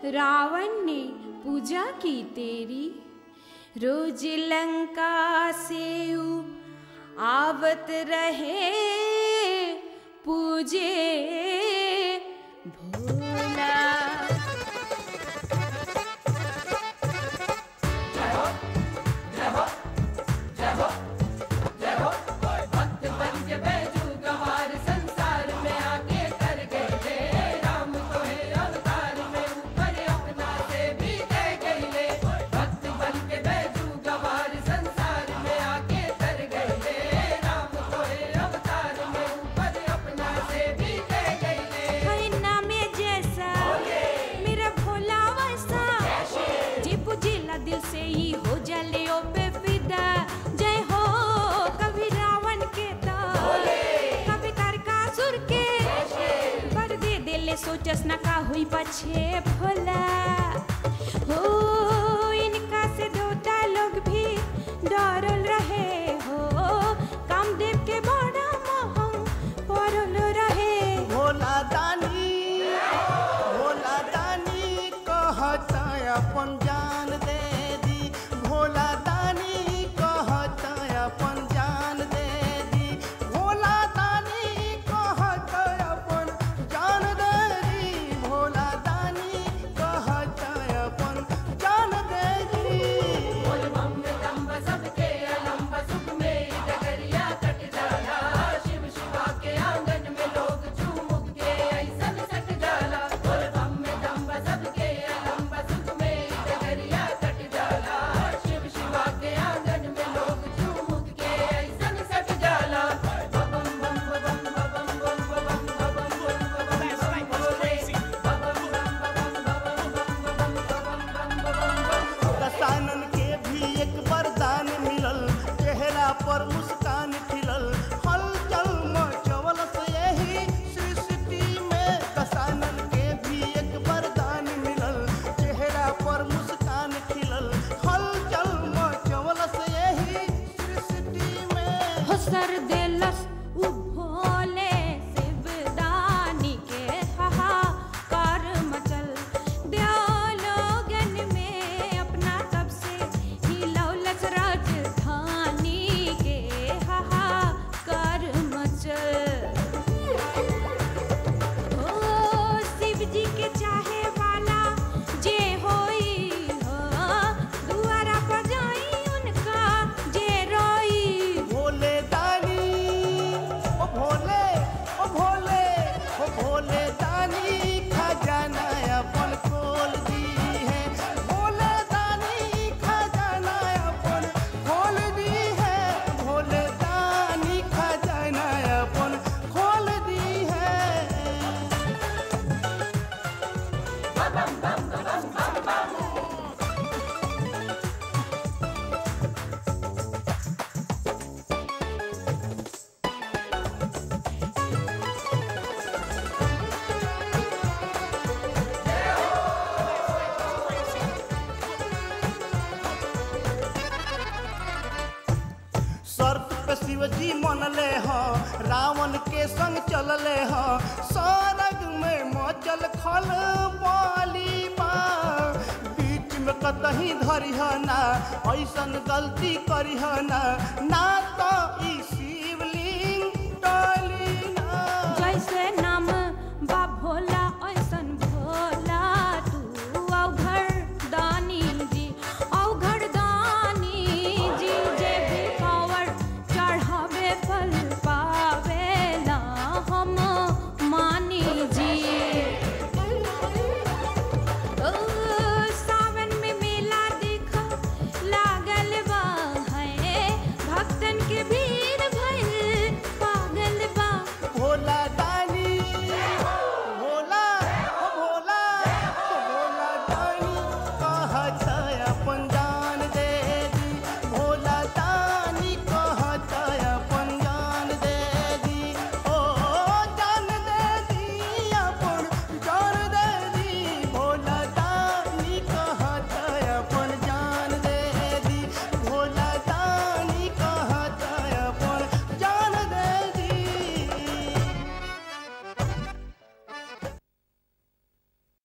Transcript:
रावण ने पूजा की तेरी रोज लंका से ऊ आवत रहे पूजे भोला है ना में जैसा मेरा भोला वैसा जे पुजिला दिल से ही हो जले ओ पे फिदा जय हो कभी रावण के तो कभी तारकासुर के पर दे देले सोचस ना का हुई पछे भोला हो इनका से देवता लोग भी डरल रहे हो कामदेव के बड़ा मोह पड़ल रहे भोला दानी भोला दानी कहता अपन जान दे दी भोला दानी कहता अपन जान दे दी भोला दानी कहता अपन जान दे दी भोला दानी कहता अपन जान दे दी दसानन के भी एक वरदान मिलल चेहरा पर मुस्कान खिलल हलचल मचवल से यही सृष्टि में दसानन के भी एक वरदान मिलल चेहरा पर मुस्कान खिलल हलचल मचवल से यही सृष्टि में हसर देलस उ भोले शिवदानी के हाहाकार मचल दियालोगन में अपना कब से हिलौलस राजधानी के हाहाकार मचल ओ शिव जी के चाहे वाला जे होई हो दुआरा पर जाई उनका जे रोई भोले दानी ओ भोले ओ भोले ओ भोले दानी खजाना अपन खोल दी है भोले दानी खजाना अपन खोल दी है भोले दानी खजाना अपन खोल दी है सर्प पे शिवजी मनले ह रावण के संग चलले ह सरग में मचल खल बाली बा बीच में कतही धरिह ना ऐसन गलती करिह ना ना तो